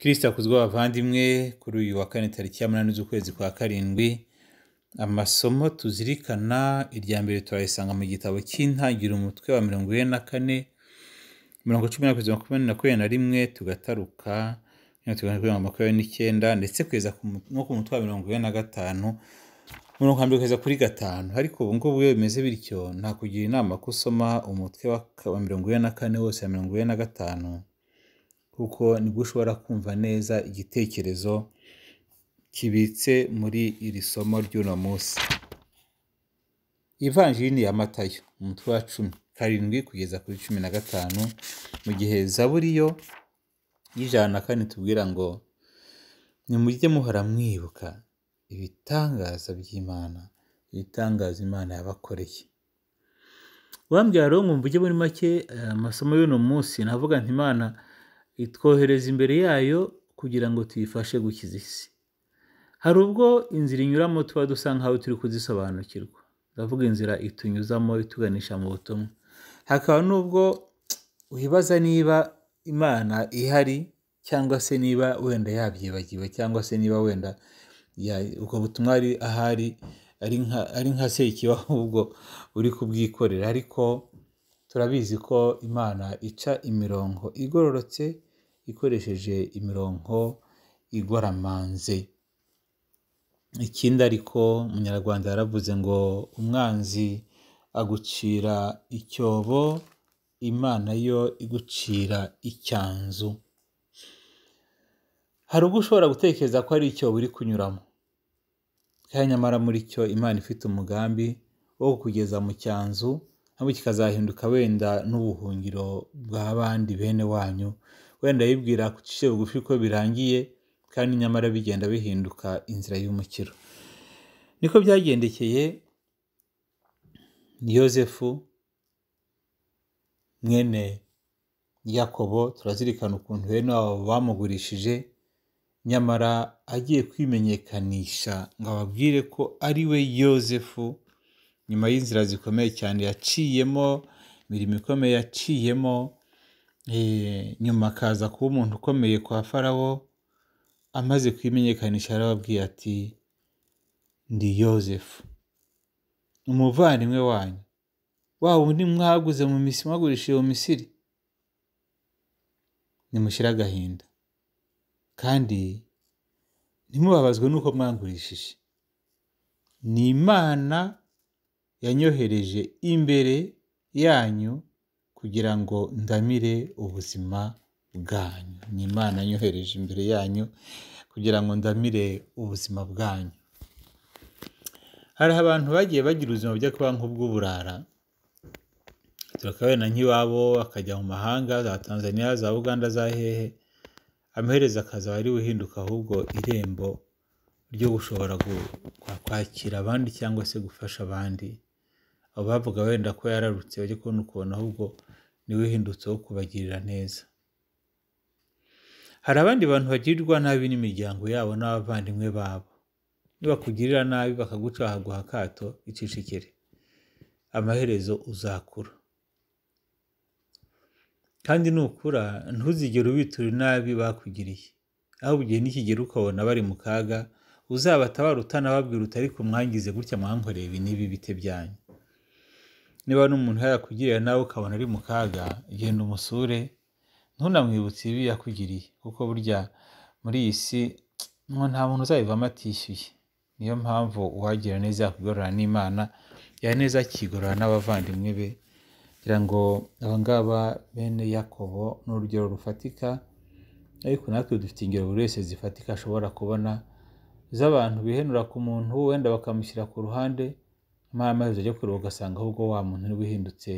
kristo akuzwe abavandimwe kuri uyu wa kane tariki ya munani z'ukwezi kwa karindwi amasomo tuzirikana irya mbere turayisanga mu gitabo cy'intangiriro umutwe wa mirongo ine na kane mirongo cumi na kugeza makumyabiri na kubiri na rimwe tugataruka tugana makumyabiri n'icyenda ndetse kugeza ku mu- no ku mutwe wa mirongo ine na gatanu umurongo wa mbere kugeza kuri gatanu ariko ubu ngubu iyo bimeze bityo nakugira inama ko usoma umutwe wa ka- wa mirongo ine na kane wose wa mirongo ine na gatanu kuko nibwo ushobora kumva neza igitekerezo kibitse muri iri somo ry'uno munsi ivanjini ya matayo umutwe wa cumi karindwi kugeza kuri cumi na gatanu mu gihe zaburi yo y'ijana na kane tubwira ngo nimujye muhora mwibuka ibitangaza by'imana ibitangaza imana yabakoreye wambwira rero ngo mvuge muri make eh, amasomo y'uno munsi navuga nti imana itwohereza imbere yayo kugira ngo tuyifashe gukiza isi hari ubwo inzira inyuramo tuba dusa nkaho turi kuzisobanukirwa ndavuga inzira itunyuzamo ituganisha mu butumwa hakaba n'ubwo wibaza niba imana ihari cyangwa se niba wenda yabyibagiwe cyangwa se niba wenda ya- ubwo butumwa ari ahari ari nka ari nka sekiba ahubwo uri kubwikorera ariko turabizi ko imana ica imirongo igororotse ikoresheje imirongo igoramanze ikindi ariko umunyarwanda yaravuze ngo umwanzi agucira icyobo imana yo igucira icyanzu hari ubwo ushobora gutekereza ko ari icyobo uri kunyuramo kandi nyamara muri cyo imana ifite umugambi wo kukugeza mu cyanzu nabwo kikazahinduka wenda n'ubuhungiro bw'abandi bene wanyu wenda yibwira ku giciro bugufi ko birangiye kandi nyamara bigenda bihinduka inzira y'umukiro niko byagendekeye yozefu mwene yakobo turazirikana ukuntu bene wabo bamugurishije nyamara agiye kwimenyekanisha ngo ababwire ko ari we yozefu nyuma y'inzira zikomeye cyane yaciyemo imirimo ikomeye yaciyemo eh, nyuma akaza kuba umuntu ukomeye kwa farawo amaze kwimenyekanisha yarababwiye ati ndi yozefu umuvandimwe wanyu wa wundi mwaguze mu misiri mwagurishije mu misiri nimushyire agahinda kandi ntimubabazwe n'uko mwangurishije ni imana yanyohereje imbere yanyu kugira ngo ndamire ubuzima bwanyu ni imana yanyohereje imbere yanyu kugira ngo ndamire ubuzima bwanyu hari abantu bagiye bagira ubuzima bujya kuba nk'ubw'uburara turakabona nk'iwabo akajya mu mahanga za tanzania za uganda za hehe amaherezo akazaba ari uhinduka ahubwo irembo ryo gushobora gu- kwa- kwakira abandi cyangwa se gufasha abandi abo bavuga wenda ko yararutse bajya kubona ukuntu ahubwo niwe uhindutse wo kubagirira neza hari abandi bantu bagirirwa nabi n'imiryango yabo n'abavandimwe babo nibakugirira nabi bakaguca bakaguha akato icicikire amaherezo uzakura kandi nukura ntuzigere ubitura nabi bakugiriye ahubwo igihe nikigera ukabona bari mu kaga uzabatabara utanababwira uti ariko mwangize gutya mwankoreye ibi n'ibi bite byanyu niba n'umuntu yarakugirira nawe ukabona ari mu kaga genda umusure ntunamwibutse ibi yakugiriye kuko burya muri iyi si ngo nta muntu uzabivamo atishyuye niyo mpamvu uwagira neza yakugorora n'imana yaneza akigorora n'abavandimwe be kugira ngo abangaba bene yakobo ni urugero rufatika ariko natwe dufite ingero buri wese zifatika ashobora kubona z'abantu bihenura ku muntu wenda bakamushyira ku ruhande nyamara amaherezo ajya kureba ugasanga ahubwo wa muntu niwe uhindutse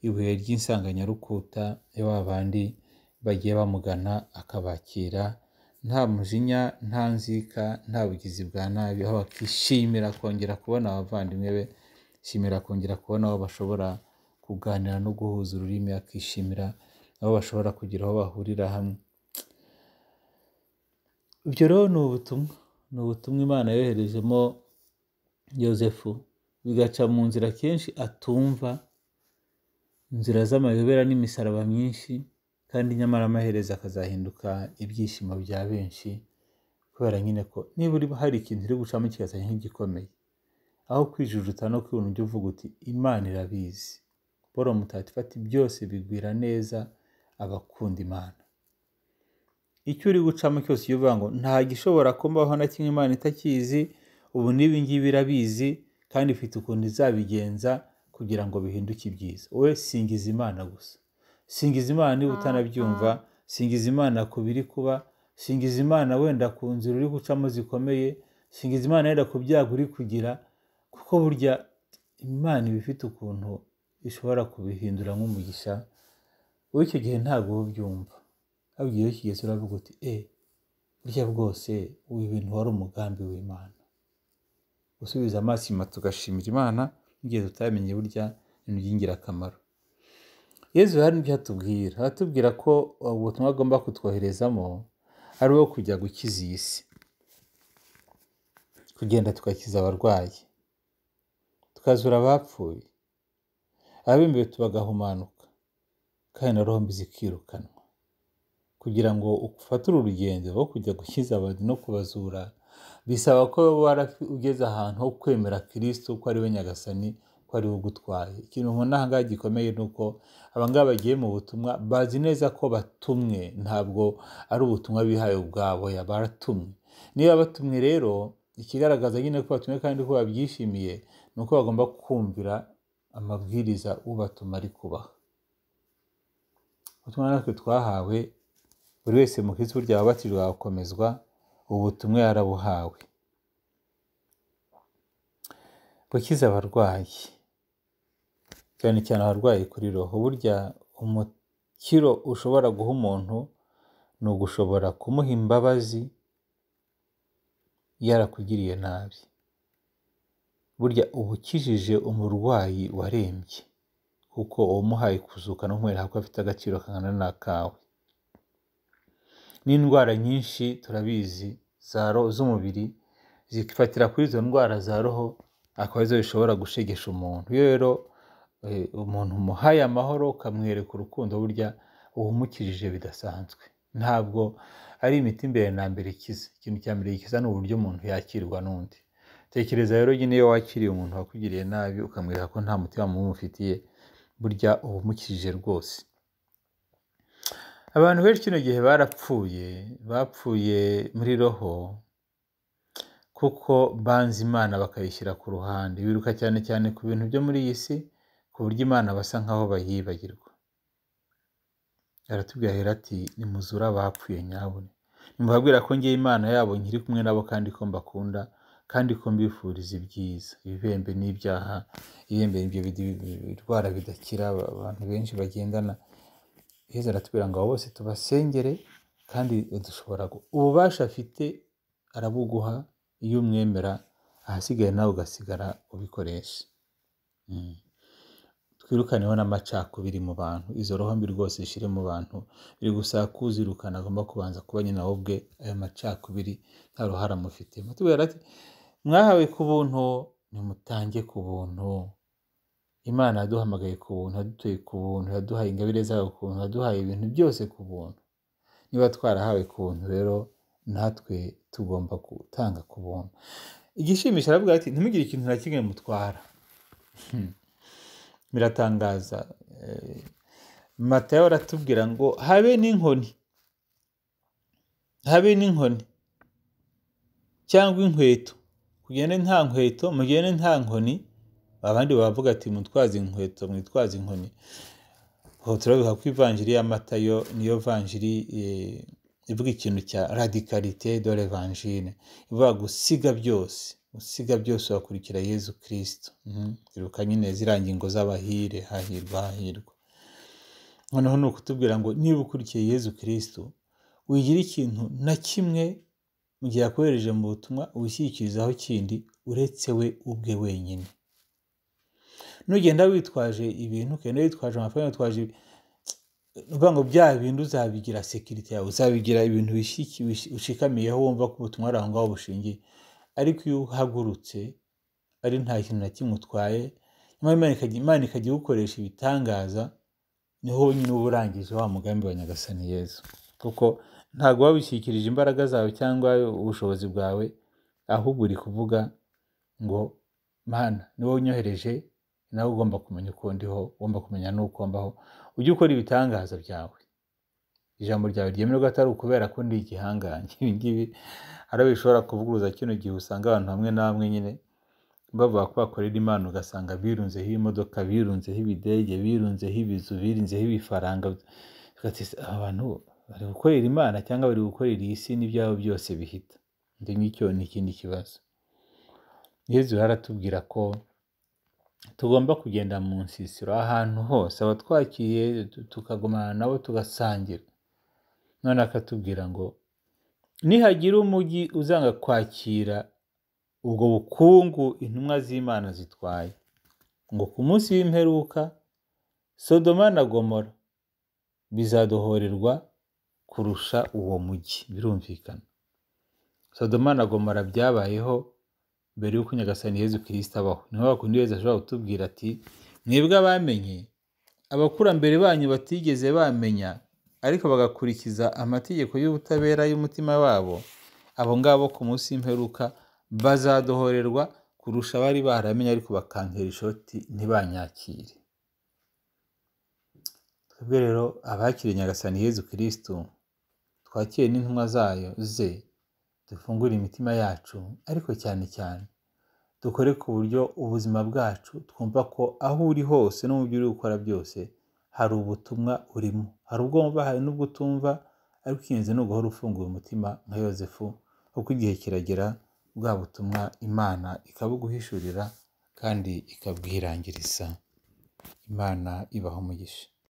ibuye ry'insanganyarukuta ya ba bandi bagiye bamugana akabakira nta mujinya nta nzika nta bugizi bwa nabi aho bakishimira kongera kubona abavandimwe be shimira kongera kubona aho bashobora kuganira no guhuza ururimi akishimira aho bashobora kugira aho bahurira hamwe ibyo rero ni ubutumwa ni ubutumwa imana yoherejemo yosefu bigaca mu nzira kenshi atumva inzira z'amayobera n'imisaraba myinshi kandi nyamara amaherezo akazahinduka ibyishimo bya benshi kubera nyine ko niba hari ikintu uri gucamo kigasa nk'igikomeye aho kwijujuta no kwibona ujya uvuga uti imana irabizi boro mutatifati byose bigwira neza abakunda imana icyo uri gucamo cyose iyo uvuga ngo nta gishobora kumbaho na kimwe imana itakizi ubu n'ibingibi irabizi kandi ifite ukuntu izabigenza kugira ngo bihinduke ibyiza wowe singiza imana gusa singiza imana niba utanabyumva singiza imana ku biri kuba singiza imana wenda ku nzira uri gucamo zikomeye singiza imana wenda ku byago uri kugira kuko burya imana iba ifite ukuntu ishobora kubihindura nk'umugisha wowe icyo gihe ntabwo uba ubyumva ahubwo iyo kigeze uravuga uti e burya bwose ubu ibintu wari umugambi w'imana gusubiza amaso inyuma tugashimira imana n'igihe tutamenye burya ibintu by'ingirakamaro yezu hari n'ibyo atubwira atubwira ko ubutumwa agomba kutwoherezamo ari uwo kujya gukiza iyi si kugenda tugakiza abarwayi tukazura abapfuye ababimbiwe bagahumanuka kandi na rombi zikirukanwa kugira ngo ufatire urugendo aho kujya gukiza abantu no kubazura bisaba ko ugeze ahantu ho kwemera kirisito ko ari we nyagasani ko ari we ugutwaye ikintu nkunda aha ngaha gikomeye ni uko abangaba bagiye mu butumwa bazi neza ko batumwe ntabwo ari ubutumwa bihaye ubwabo baratumwe niba batumwe rero ikigaragaza nyine ko batumwe kandi ko babyishimiye ni uko bagomba kumvira amabwiriza ubatuma ari kubaha ubutumwa natwe twahawe buri wese mu kizibu rya wabatijwe agakomezwa ubu butumwa yarabuhawe gukiza abarwayi cyane cyane abarwayi kuri roho burya umukiro ushobora guha umuntu ni ugushobora kumuha imbabazi yarakugiriye nabi burya uba ukijije umurwayi warembye kuko uwamuhaye kuzuka no kumwereka ko afite agaciro kangana n'akawe n'indwara nyinshi turabizi z'umubiri zifatira kuri izo ndwara za roho akaba arizo zishobora gushegesha umuntu iyo rero umuntu umuhaye amahoro ukamwereka urukundo burya uba umukijije bidasanzwe ntabwo ari imiti mbere na mbere ikiza ikintu cya mbere gikiza ni uburyo umuntu yakirwa n'undi tekereza rero nyine iyo wakiriye umuntu wakugiriye nabi ukamwereka ko nta mutima mubi umufitiye burya uba umukijije rwose abantu benshi kino gihe barapfuye bapfuye muri roho kuko banze imana bakayishyira ku ruhande biruka cyane cyane ku bintu byo muri iyi si ku buryo imana basa nk'aho bayibagirwa aratubwira ati nimuzura abapfuye nyabune nimubabwira ko ngewe imana yabo nkiri kumwe nabo kandi ko mbakunda kandi ko mbifuriza ibyiza ibibembe n'ibyaha ibibembe ibyo birwara bidakira abantu benshi bagendana heza aratubwira ngo abo bose tubasengere kandi dushobora ububasha afite arabuguha iyo umwemera ahasigaye nawe ugasigara ubikoresha twirukaneho n'amacakubiri mu bantu izo roho mbi rwose zishyire mu bantu biri gusaba kuzirukana agomba kubanza kuba nyina we ubwe ayo macakubiri nta ruhare amufitemo tubwira ati mwahawe ku buntu nimutange ku buntu imana yaduhamagaye ku buntu yadutuye ku buntu yaduhaye ingabire zayo ku buntu yaduhaye ibintu byose ku buntu niba twarahawe ku buntu rero natwe tugomba gutanga ku buntu igishimisha aravuga ati ntimugire ikintu na kimwe mutwara biratangaza matayo aratubwira ngo habe n'inkoni habe n'inkoni cyangwa inkweto kugende nta nkweto mugende nta nkoni abandi bavuga ati mutwaze inkweto mwitwaze inkoni aho turabiha ko ivanjiri ya matayo niyo vanjiri ivuga ikintu cya radikarite dore vanjine ivuga gusiga byose gusiga byose wakurikira yezu kirisito iruka nyine ziriya ngingo z'abahire hahirwa hahirwa noneho ni ukutubwira ngo niba ukurikiye yezu kirisito wigira ikintu na kimwe mu gihe yakohereje mu butumwa wishyikirizaho kindi uretse we ubwe wenyine nugenda witwaje ibintu ukagenda witwaje amafaranga witwaje uvuga ngo bya bintu uzabigira sekirite yawe uzabigira ibintu ushikamiyeho wumva ko ubutumwa ari aho ngaho bushingiye ariko iyo uhagurutse ari nta kintu na kimwe utwaye nyuma imana ikajya igukoresha ibitangaza niho wonyine uba urangije wa mugambi wa nyagasani yezu kuko ntabwo wabishyikirije imbaraga zawe cyangwa ubushobozi bwawe ahubwo uri kuvuga ngo mana ni wowe unyohereje nawe ugomba kumenya uko ndiho ugomba kumenya n'uko mbaho ujye ukora ibitangaza byawe ijambo ryawe ryemerwa atari ukubera ko ndi igihangange ibi ngibi hari abo bishobora kuvuguruza kino gihe usanga abantu hamwe na hamwe nyine bavuga ko bakorera imana ugasanga birunzeho imodoka birunzeho ibidege birunzeho ibizu birunzeho ibifaranga aba bantu bari gukorera imana cyangwa bari gukorera iyi si n'ibyabo byose bihita ndi ngicyo ni ikindi kibazo yezu haratubwira ko tugomba kugenda mu nsisiro ahantu hose abatwakiriye tukagumana nabo tugasangira none akatubwira ngo nihagira umujyi uzanga kwakira ubwo bukungu intumwa z'imana zitwaye ngo ku munsi w'imperuka sodoma na gomora bizadohorerwa kurusha uwo mujyi birumvikana sodoma na gomora byabayeho mbere y'uko nyagasani yezu kirisita abaho niho bakundi yezu ashobora kutubwira ati mwebwe abamenye abakurambere banyu batigeze bamenya ariko bagakurikiza amategeko y'ubutabera y'umutima wabo abo ngabo ku munsi w'imperuka bazadohorerwa kurusha abari baramenye ariko bakankera ishoti ntibanyakire twebwe rero abakiriye nyagasani yezu kirisitu twakire n'intumwa zayo ze dufungure imitima yacu ariko cyane cyane dukore ku buryo ubuzima bwacu twumva ko aho uri hose no mu byo uri gukora byose hari ubutumwa urimo hari ubwo wumva hari n'ubwo utumva ariko ingenzi ni uguhora ufunguye umutima nka yosefu kuko igihe kiragera bwa butumwa imana ikabuguhishurira kandi ikabwirangiriza imana ibaho umugisha